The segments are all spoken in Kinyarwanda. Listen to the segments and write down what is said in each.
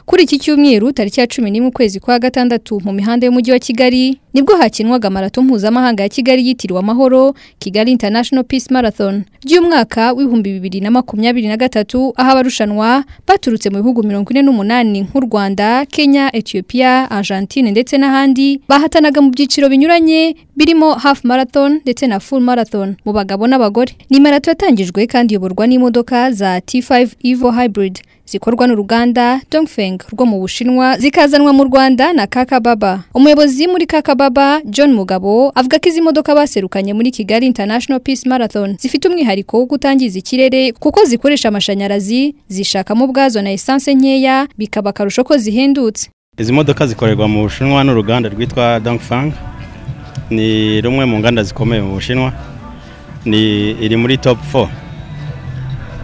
Kuri iki cyumweru tariki ya cumi n'imwe ukwezi kwa gatandatu mu mihanda y'umujyi wa Kigali nibwo hakinwaga marato mpuzamahanga ya Kigali yitiriwe amahoro Kigali International Peace Marathon by'umwaka w'ibihumbi bibiri na makumyabiri na gatatu aho abarushanwa baturutse mu bihugu mirongo ine n'umunani nk'u Rwanda Kenya Ethiopia Argentine ndetse n'ahandi bahatanaga mu byiciro binyuranye birimo half marathon ndetse na full marathon mu bagabo n'abagore ni marato yatangijwe kandi iyoborwa n'imodoka za T5 Evo Hybrid zikorwa n'uruganda Dongfeng rwo mu Bushinwa zikazanwa mu Rwanda na Kakababa. Umuyobozi muri Kakababa John Mugabo avuga ko izi modoka baserukanye muri Kigali International Peace Marathon zifite umwihariko wo kutangiza ikirere kuko zikoresha amashanyarazi zishakamo ubwazo na essence nkeya bikaba akarusho ko zihendutse. izi modoka zikorerwa mu bushinwa n'uruganda rwitwa dongfang ni rumwe mu nganda zikomeye mu bushinwa ni iri muri top 4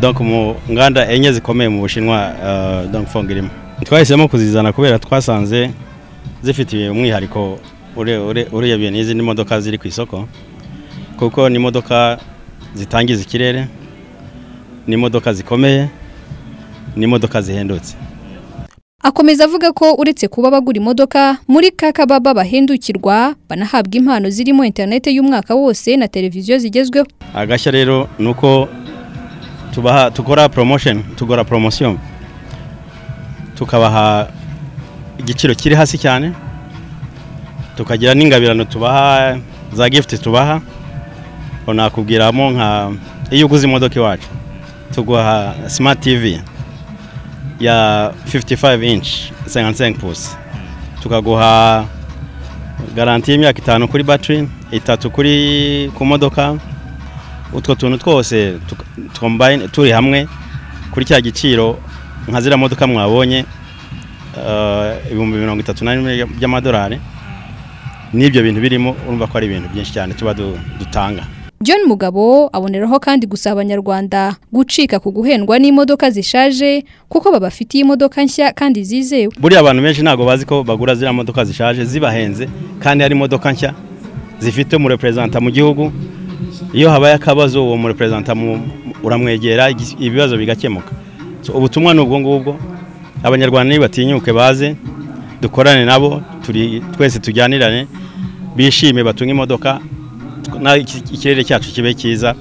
donc mu nganda enye zikomeye mu bushinwa uh, dongfang irimo twahisemo kuzizana kubera twasanze zifitiye umwihariko ure- ure- urebeye n'izindi modoka ziri ku isoko kuko ni imodoka zitangiza ikirere ni imodoka zikomeye ni imodoka zihendutse Akomeza avuga ko uretse kuba bagura imodoka muri Kakababa bahendukirwa banahabwa impano zirimo interinete y'umwaka wose na televiziyo zigezweho. agashya rero ni uko tubaha dukora promotion tugora promotion tukabaha igiciro kiri hasi cyane tukagira n'ingabirano tubaha za gift tubaha unakubwiramo nka iyo uguze imodoka iwacu tuguha smart tv ya 55 inch 55 pusi tukaguha garanti y'imyaka itanu kuri battery itatu kuri ku modoka utwo tuntu twose tuka- combine turi hamwe kuri cya giciro nka ziriya modoka mwabonye eh, ibihumbi mirongo itatu na bine by'amadolari n'ibyo bintu birimo urumva ko ari ibintu byinshi cyane tuba du- dutanga John Mugabo aboneraho kandi gusaba abanyarwanda gucika ku guhendwa n'imodoka zishaje kuko babafitiye imodoka nshya kandi zizewe. buriya abantu benshi ntabwo bazi ko bagura ziriya modoka zishaje zibahenze kandi hari imodoka nshya zifite umureperezanta mu gihugu iyo habaye akabazo uwo mureperezanta mu- uramwegera igi- ibibazo bigakemuka So, ubutumwa ni ubwo ngubwo abanyarwanda nibatinyuke baze dukorane nabo turi twese tujyanirane bishime batunge imodoka tw- na- iki- ikirere cyacu kibe cyiza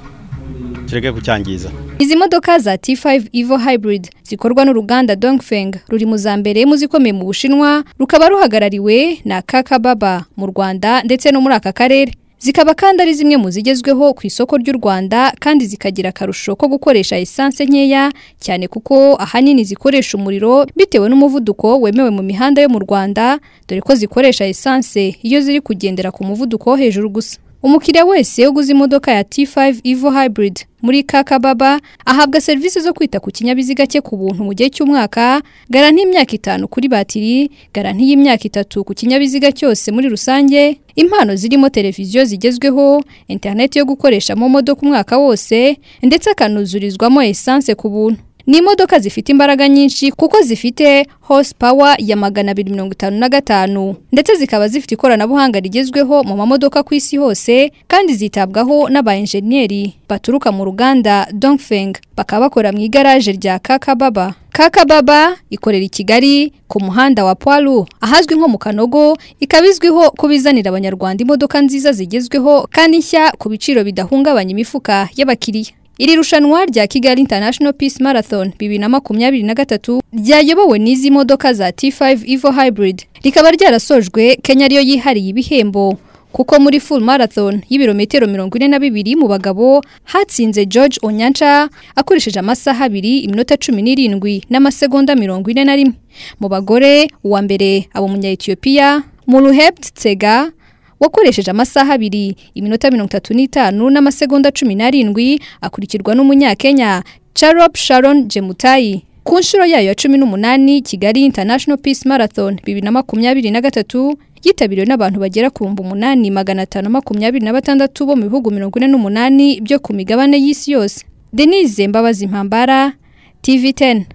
tureke kucyangiza Izi modoka za T5 Evo Hybrid zikorwa n'uruganda Dongfeng ruri mu za mbere mu zikomeye mu Bushinwa rukaba ruhagarariwe na Kakababa mu Rwanda ndetse no muri aka karere. Zikaba kandi ari zimwe mu zigezweho ku isoko ry'u Rwanda kandi zikagira akarusho ko gukoresha essence nkeya cyane kuko ahanini zikoresha umuriro bitewe n'umuvuduko wemewe mu mihanda yo mu Rwanda dore ko zikoresha essence iyo ziri kugendera ku muvuduko wo hejuru gusa. Umukiriya wese uguze imodoka ya T5 Evo Hybrid muri Kakababa ahabwa serivisi zo kwita ku kinyabiziga cye ku buntu mu gihe cy'umwaka, garanti y'imyaka itanu kuri batiri, garanti y'imyaka itatu ku kinyabiziga cyose muri rusange, impano zirimo televiziyo zigezweho, interineti yo gukoresha mu modoka umwaka wose, ndetse akanuzurizwamo essence ku buntu. Ni imodoka zifite imbaraga nyinshi kuko zifite horsepower ya magana abiri mirongo itanu na gatanu ndetse zikaba zifite ikoranabuhanga rigezweho mu mamodoka ku isi hose kandi zitabwaho n'aba enjeniyeri baturuka mu ruganda Dongfeng bakaba bakora mu igaraje rya Kakababa. Kakababa ikorera i Kigali ku muhanda wa Poilu ahazwi nko mu Kanogo ikaba izwiho kuba izanira abanyarwanda imodoka nziza zigezweho kandi nshya ku biciro bidahungabanya imifuka y'abakiriya. Iri rushanwa rya Kigali International Peace Marathon bibiri na makumyabiri na gatatu ryayobowe n'izi modoka za T5 Evo Hybrid rikaba ryarasojwe Kenya ariyo yihariye ibihembo kuko muri full marathon y'ibirometero mirongo ine na bibiri mu bagabo hatsinze George Onyancha akoresheje amasaha abiri iminota cumi n'irindwi n'amasegonda mirongo ine na rimwe mu bagore uwa mbere aba umunya-Ethiopia Muluhebt Tsega wakoresheje amasaha abiri iminota mirongo itatu n'itanu n'amasegonda cumi n'arindwi akurikirwa n'umunyakenya charop sharon jemutayi ku nshuro yayo ya cumi n'umunani kigali international peace marathon bibiri na makumyabiri na gatatu yitabiriwe n'abantu bagera ku bihumbi umunani magana atanu makumyabiri na batandatu bo mu bihugu mirongo ine n'umunani byo ku migabane y'isi yose denise mbabazi mpambara tv 10